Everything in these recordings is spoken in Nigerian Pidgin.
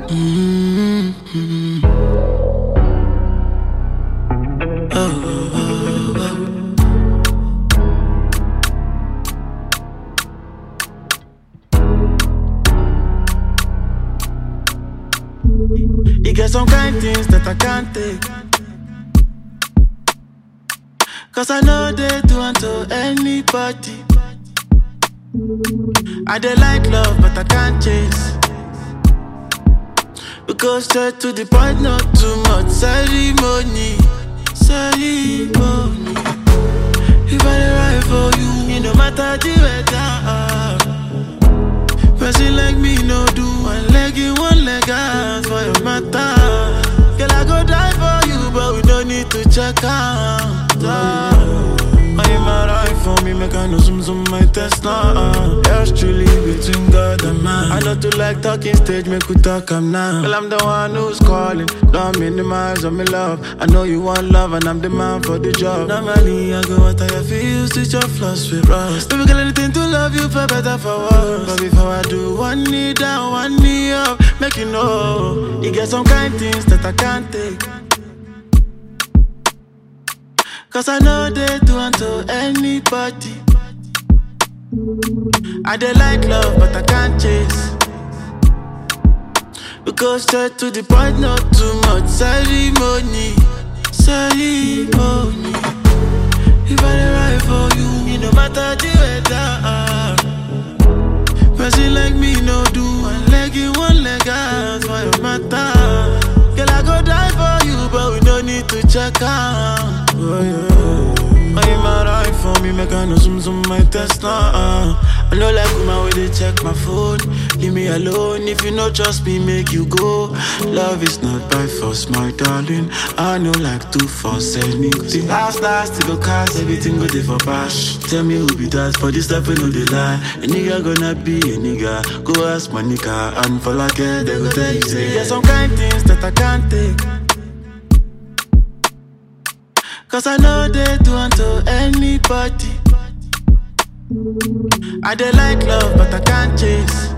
Mm-hmm. Oh, oh, oh, oh. You get some kind things that I can't take. Cause I know they do unto anybody. I dey like love, but I can't chase. We go straight to the point, not too much ceremony. Ceremony. If I dey ride for you, it no matter the weather. Person like me no do one leg in, one leg out for your matter. Girl, I go die for you, but we don't need to check out. I'm alright for me, make I know some some my test now. Yours truly between God and man. I know to like talking stage, make we talk am now. Well, I'm the one who's calling, don't minimize on me love. I know you want love, and I'm the man for the job. Normally, I go out I feel switch your flaws with rust. Baby, girl, anything to love you for better for worse. But before I do, one knee down, one knee up, make you know. You get some kind things that I can't take. Cause I know they do unto anybody. I dey like love, but I can't chase. We go straight to the point, not too much ceremony. Ceremony. If I dey ride for you, it no matter the weather. Person like me no do one leg in, one leg out for your matter. Girl, I go die for you, but we don't need to check out. Oh, yeah. I'm alright for me, make I know some some my test now. Uh. I know like woman when they check my phone. Leave me alone if you no trust me, make you go. Love is not by force, my darling. I know like to force anything. Last last to go cast everything go there for bash. Tell me who be that for this stuff, we know they lie. A nigga gonna be a nigga. Go ask my nigga and for like it, they go tell you say. There's some kind things that I can't take. Cause I know they do unto anybody. I dey like love, but I can't chase.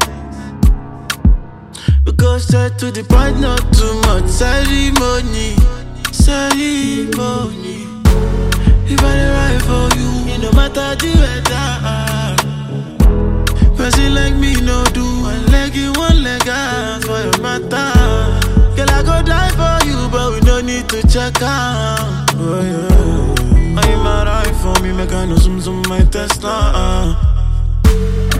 We go straight to the point, not too much ceremony. Ceremony. If I dey ride for you, it no matter the weather. Person like me no do one leg in, one leg out for your matter. Girl, I go die for you, but we don't need to check out. Oh, yeah. I'm alright for me, make I know some some my test now. Uh.